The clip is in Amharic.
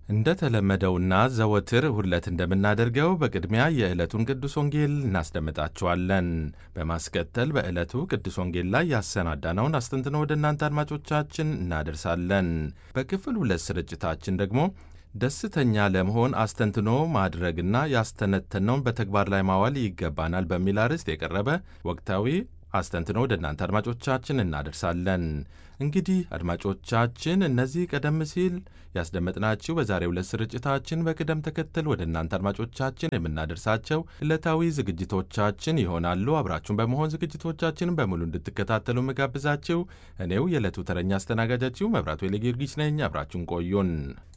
እንደተለመደውና ዘወትር ሁለት እንደምናደርገው በቅድሚያ የዕለቱን ቅዱስ ወንጌል እናስደምጣችኋለን። በማስከተል በዕለቱ ቅዱስ ወንጌል ላይ ያሰናዳነውን አስተንትኖ ወደ እናንተ አድማጮቻችን እናደርሳለን። በክፍል ሁለት ስርጭታችን ደግሞ ደስተኛ ለመሆን አስተንትኖ ማድረግና ያስተነተነውን በተግባር ላይ ማዋል ይገባናል በሚል አርዕስት የቀረበ ወቅታዊ አስተንትኖ ወደ እናንተ አድማጮቻችን እናደርሳለን። እንግዲህ አድማጮቻችን እነዚህ ቀደም ሲል ያስደመጥናችሁ በዛሬው ዕለት ስርጭታችን በቅደም ተከተል ወደ እናንተ አድማጮቻችን የምናደርሳቸው ዕለታዊ ዝግጅቶቻችን ይሆናሉ። አብራችሁን በመሆን ዝግጅቶቻችንን በሙሉ እንድትከታተሉ ምጋብዛችሁ እኔው የዕለቱ ተረኛ አስተናጋጃችሁ መብራቱ ጊዮርጊስ ነኝ። አብራችሁን ቆዩን።